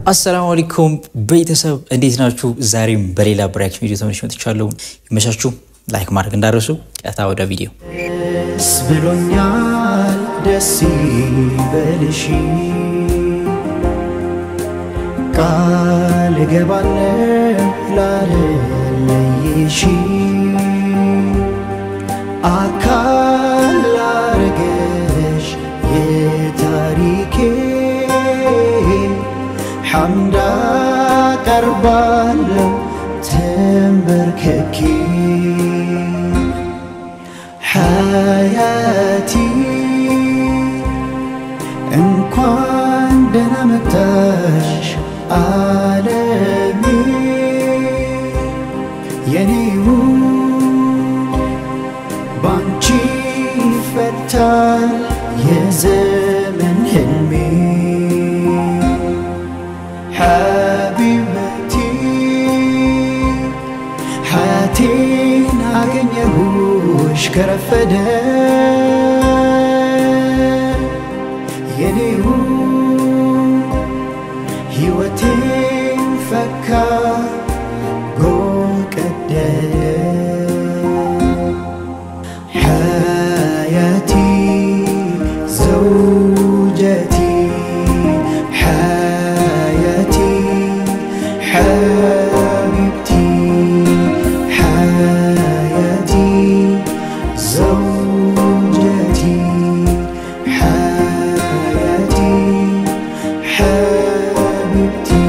አሰላሙ አለይኩም ቤተሰብ እንዴት ናችሁ? ዛሬም በሌላ ብሬክሽን ቪዲዮ ተመልሼ መጥቻለሁ። ይመቻችሁ። ላይክ ማድረግ እንዳረሱ። ቀጥታ ወደ ቪዲዮ። ደስ ብሎኛል፣ ደስ ይበልሽ፣ ቃል እገባለሁ ላለለይሽ፣ አካል ላረገሽ የታሪኬ ሐምዳ ቀርባለሁ ተንበርክኬ ሐያቲ እንኳን ደህና መጣሽ ዓለሜ የኔው ባንቺ ይፈታል የዘመን ህልሜ ሐቢበቲ ሐያቴን አገኘሁሽ ከረፈደ የኔው ሕይወቴን ፈካ ጎቀደደ حياتي زوجتي حياتي حبيبتي حياتي زوجتي حياتي حبيبتي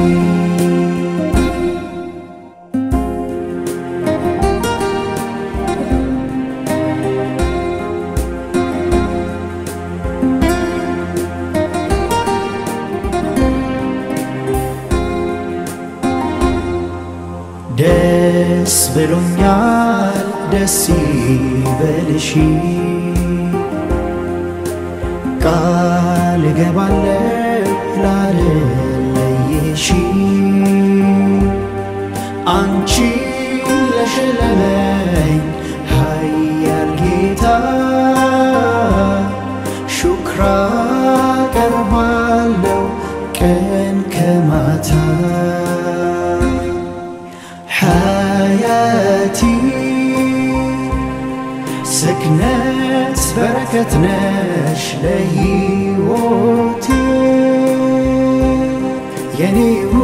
ደስ ብሎኛል፣ ደስ ይበልሽ፣ ቃል እገባለሁ ላለለይሽ፣ አንቺ ለሸለመኝ ኃያል ጌታ ሹክራ ቀርባለሁ ቀን ከማታ ሐያቲ ስክነት በረከት ነሽ ለሕይወቴ የኔው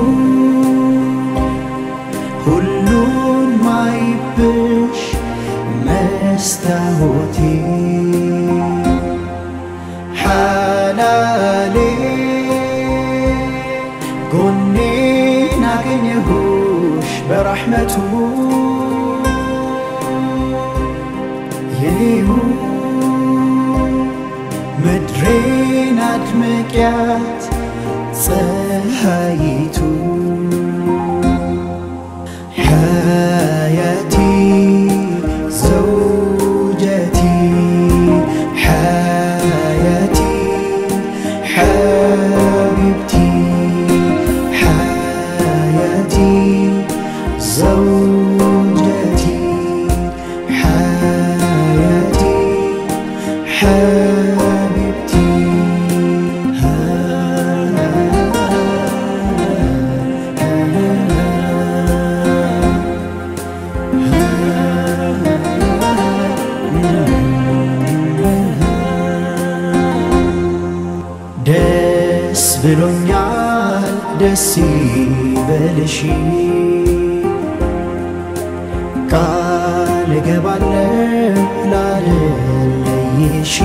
ሁሉን ማይብሽ መስታወቴ ሓላሌ ጎኔን አገኘሁሽ በረሕመቱ የኔው ምድሬን አድምቅያት ፀሐይቱ ሓያቲ ዘውጀቲ ሓያቲ ሓቢብቲ ሓያቲ ዘውጀቲ ሓያቲ ሓቢብቲ ደስ ብሎኛል፣ ደስ ይበልሽ፣ ቃል እገባለሁ ላለለይሽ፣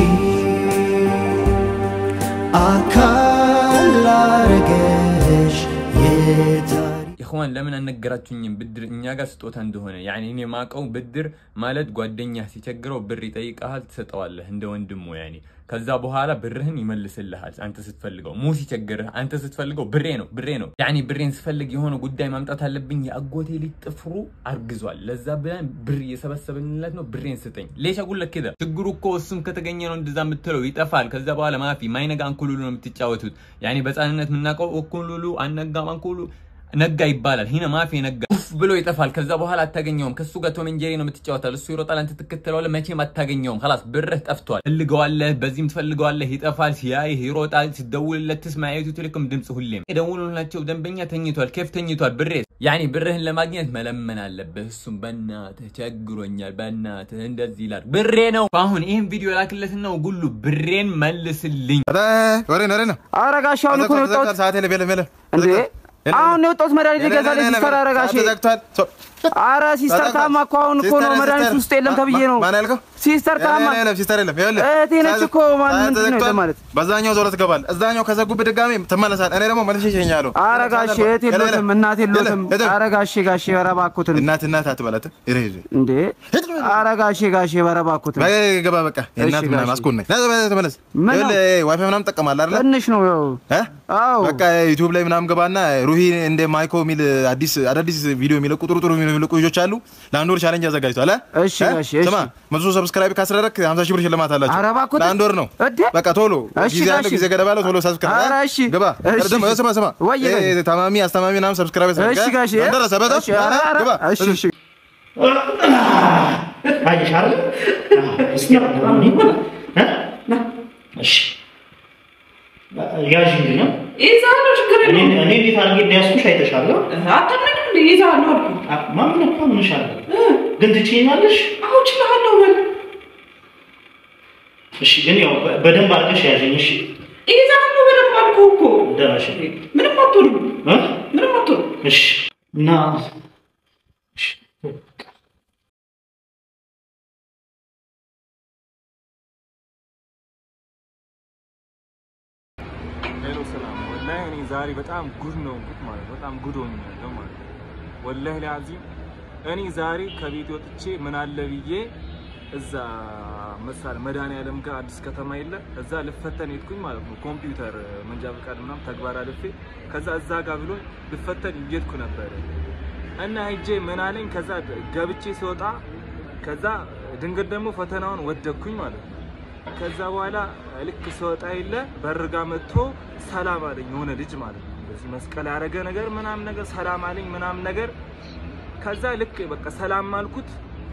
አካል ላረገሽ የታሪ ኢኽዋን ለምን አልነገራችሁኝም? ብድር እኛ ጋር ስጦታ እንደሆነ ያኔ እኔ ማቀው ብድር ማለት ጓደኛ ሲቸግረው ብር ይጠይቀሃል፣ ትሰጠዋለህ እንደ ወንድሙ ያኔ። ከዛ በኋላ ብርህን ይመልስልሃል አንተ ስትፈልገው። ሙ ሲቸግርህ አንተ ስትፈልገው ብሬ ነው ብሬ ነው ያኔ ብሬን ስፈልግ የሆነ ጉዳይ ማምጣት አለብኝ። የአጎቴ ልጅ ጥፍሩ አርግዟል፣ ለዛ ብለን ብር እየሰበሰብንለት ነው። ብሬን ስጠኝ። ሌሻ ጉለት ከዳ ችግሩ እኮ እሱም ከተገኘ ነው እንደዛ የምትለው ይጠፋል። ከዛ በኋላ ማፊ ማይነጋ አንኩሉሉ ነው የምትጫወቱት። ያኔ በህፃንነት የምናውቀው እኩሉሉ አነጋም አንኩሉ ነጋ ይባላል። ሂነ ማፊ ነጋ ኡፍ ብሎ ይጠፋል። ከዛ በኋላ አታገኘውም። ከሱ ጋር ቶም ኤንድ ጄሪ ነው የምትጫወታል። እሱ ይሮጣል፣ አንተ ትከተለዋለህ። መቼም አታገኘውም። ላስ ብርህ ጠፍቷል። ትፈልገዋለህ፣ በዚህም ትፈልገዋለህ። ይጠፋል። ሲያይህ ይሮጣል። ሲደውልለት ትስማ የኢትዮ ቴሌኮም ድምፅ ሁሌም የደውሉላቸው ደንበኛ ተኝቷል፣ ኬፍ ተኝቷል። ብሬ ያኔ ብርህን ለማግኘት መለመን አለብህ። እሱም በእናትህ ቸግሮኛል፣ በእናትህ እንደዚህ ይላል። ብሬ ነው። አሁን ይህን ቪዲዮ ላክለት ነው ጉሉ ብሬን መልስልኝ። ወሬ ነው ወሬ ነው። ኧረ ጋሼ አሁን እኮ ነው የወጣሁት። ሰዓት የለም የለም የለም። እንዴ አሁን ነው የወጣሁት። መድኃኒት ልገዛልኝ ሲስተር። ኧረ ጋሼ ተዘግቷል። ኧረ ሲስተር ታማ እኮ አሁን እኮ ነው መድኃኒት ውስጥ የለም ተብዬ ነው። ማን ያልከው? ሲስተር ታማ የለም ሲስተር የለም። ይኸውልህ እህቴ ነች እኮ ማን ምንድን ነው ተዘግቷል። ለማለት በዛኛው ዞሮ ትገባለህ። እዛኛው ከዘጉብህ ድጋሜ ትመለሳለህ። እኔ ደግሞ መልሼ እሸኝሃለሁ። ኧረ ጋሼ እህት የሎትም እናት የሎትም። ኧረ ጋሼ ጋሼ ኧረ እባክዎትን እናት እናት አትበላት። ይሄ እንዴ ኧረ ጋሼ ጋሼ ኧረ እባክዎትን ገባ በቃ የእናት እሺ፣ ምናምን ጋሼ። አስኮን ነኝ። ና ተመለስ። ምን ነው? ይኸውልህ ዋይፋይ ምናምን ትጠቀማለህ አይደለ? ትንሽ ነው ያው እ? አዎ በቃ ዩቲዩብ ላይ ምናምን ገባና ሩሂ እንደ ማይኮ የሚል አዲስ አዳዲስ ቪዲዮ የሚለቁ ጥሩ ጥሩ የሚለቁ ልጆች አሉ። ለአንድ ወር ቻሌንጅ አዘጋጅቷል። እ? እሺ እ? ጋሼ፣ እሺ። ስማ መቶ ሰብስክራይብ ካስደረግክ 50 ሺህ ብር ሽልማት አላቸው። ኧረ እባክዎት። ለአንድ ወር ነው። እዴ? በቃ ቶሎ እሺ ጊዜ ያለው ጋሼ። ጊዜ ገደብ አለው። ቶሎ ሰብስክራይብ ኧረ እሺ። ግባ። እሺ። ደግሞ ስማ ስማ ወይዬ ይሄ ጋሼ። ታማሚ አስተማሚ ምናምን ሰብስክራይብ ያስደርግ፣ እሺ እ? ጋሼ ደረሰ በጣም እሺ ኧረ ኧረ ግባ። እሺ እሺ አየሽ አይደል? እስቲ አሁን ይሆናል እ? እሺ ያዥልኝ ነው። ይዛለሁ ችግር እኔ የለውም። እኔ እንዴት አድርጌ እንዳያዝኩሽ አይተሻለሁ። አታምነኝም እንዴ? ይዛለሁ አልኩህ። አ- ማምን እኮ ምንሻለ ግን ትችይኛለሽ። አዎ እችላለሁ በል። እሺ ግን ያው በ- በደንብ አድርገሽ ያዥኝ። እሺ ይዛለሁ በደንብ አልኩህ እኮ። ደረሽ ምንም አትሆንም፣ እ? ምንም አትሆንም። እሺ እና እሺ ሄሎ ሰላም። ወላሂ እኔ ዛሬ በጣም ጉድ ነው እንኩት ማለት ነው። በጣም ጉድ ሆኛለሁ ማለት ነው። ወላሂ ለአዚም እኔ ዛሬ ከቤት ወጥቼ ምን አለ ብዬ እዛ መሳል መድኃኒዓለም ጋር አዲስ ከተማ የለ እዛ ልፈተን ሄድኩኝ ማለት ነው። ኮምፒውተር መንጃ ፈቃድ ምናምን ተግባር አልፌ ከዛ እዛ ጋር ብሎ ልፈተን እየሄድኩ ነበረ እና ሄጄ ምን አለኝ ከዛ ገብቼ ሲወጣ ከዛ ድንገት ደግሞ ፈተናውን ወደኩኝ ማለት ነው። ከዛ በኋላ ልክ ስወጣ የለ በርጋ መጥቶ ሰላም አለኝ የሆነ ልጅ ማለት ነው። እንደዚህ መስቀል ያደረገ ነገር ምናምን ነገር ሰላም አለኝ ምናምን ነገር። ከዛ ልክ በቃ ሰላም አልኩት።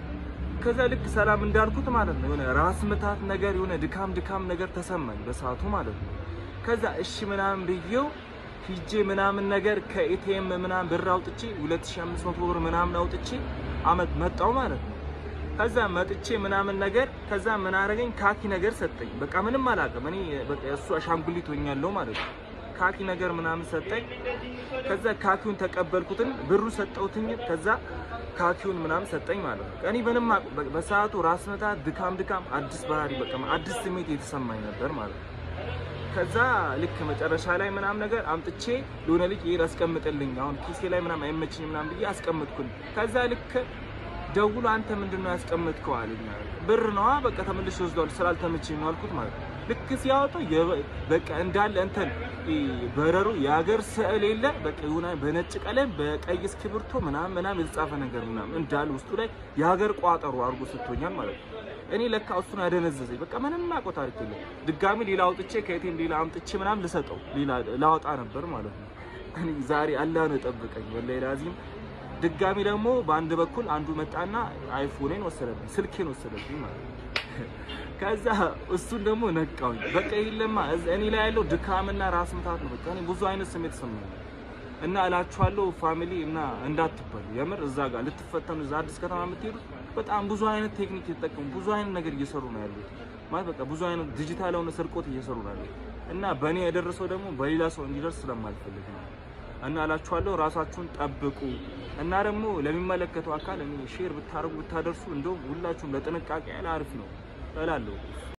ከዛ ልክ ሰላም እንዳልኩት ማለት ነው የሆነ ራስ ምታት ነገር የሆነ ድካም ድካም ነገር ተሰማኝ በሰዓቱ ማለት ነው። ከዛ እሺ ምናምን ብዬው ሂጄ ምናምን ነገር ከኤቲኤም ምናምን ብር አውጥቼ 2500 ብር ምናምን አውጥቼ አመት መጣው ማለት ነው። ከዛ መጥቼ ምናምን ነገር ከዛ ምን አረገኝ ካኪ ነገር ሰጠኝ። በቃ ምንም አላውቅም እኔ በቃ እሱ አሻንጉሊት ሆኛለሁ ማለት ነው። ካኪ ነገር ምናምን ሰጠኝ። ከዛ ካኪውን ተቀበልኩትን ብሩ ሰጠውትኝ። ከዛ ካኪውን ምናምን ሰጠኝ ማለት ነው። እኔ ምንም አቅ- በ- በሰዓቱ ራስ ምታት፣ ድካም ድካም፣ አዲስ ባህሪ በቃ አዲስ ስሜት የተሰማኝ ነበር ማለት ነው። ከዛ ልክ መጨረሻ ላይ ምናምን ነገር አምጥቼ ለሆነ ልጅ ይሄን አስቀምጥልኝ አሁን ኪሴ ላይ ምናምን አይመችኝ ምናምን ብዬ አስቀምጥኩኝ። ከዛ ልክ ደውሎ አንተ ምንድን ነው ያስቀመጥከው አለኝ። ብር ነዋ በቃ ተመልሼ ወስደዋል ስላልተመቸኝ ነው አልኩት ማለት ነው። ልክ ሲያወጣው የበ- በቃ እንዳለ እንትን ይሄ በረሩ የሀገር ስዕል የለ በቃ የሆነ በነጭ ቀለም በቀይ እስክሪብቶ ምናምን ምናምን የተጻፈ ነገር ምናምን እንዳለ ውስጡ ላይ የሀገር ቋጠሮ አድርጎ ስቶኛል ማለት ነው። እኔ ለካ እሱን ያደነዘዘኝ በቃ ምንም አውቀው ታሪክ የለም። ድጋሚ ሌላ አውጥቼ ከየቴም ሌላ አምጥቼ ምናምን ልሰጠው ሌላ ላወጣ ነበር ማለት ነው። እኔ ዛሬ አላህ ነው የጠበቀኝ ወላሂ ላዚም። ድጋሚ ደግሞ በአንድ በኩል አንዱ መጣና አይፎኔን ወሰደብኝ፣ ስልኬን ወሰደብኝ ማለት ነው። ከዛ እሱን ደግሞ ነቃውኝ። በቃ የለማ እዝ- እኔ ላይ ያለው ድካምና ራስ ምታት ነው። በቃ እኔ ብዙ አይነት ስሜት ሰማኝ እና እላችኋለሁ ፋሚሊ እና እንዳትበሉ የምር እዛ ጋር ልትፈተኑ እዛ አዲስ ከተማ የምትሄዱት በጣም ብዙ አይነት ቴክኒክ የተጠቀሙ ብዙ አይነት ነገር እየሰሩ ነው ያሉት። ማለት በቃ ብዙ አይነት ዲጂታል የሆነ ስርቆት እየሰሩ ነው ያሉት እና በእኔ የደረሰው ደግሞ በሌላ ሰው እንዲደርስ ስለማልፈልግ ነው። እና እላችኋለሁ ራሳችሁን ጠብቁ። እና ደግሞ ለሚመለከተው አካል እኔ ሼር ብታደርጉ ብታደርሱ እንደውም ሁላችሁም ለጥንቃቄ ያህል አሪፍ ነው እላለሁ።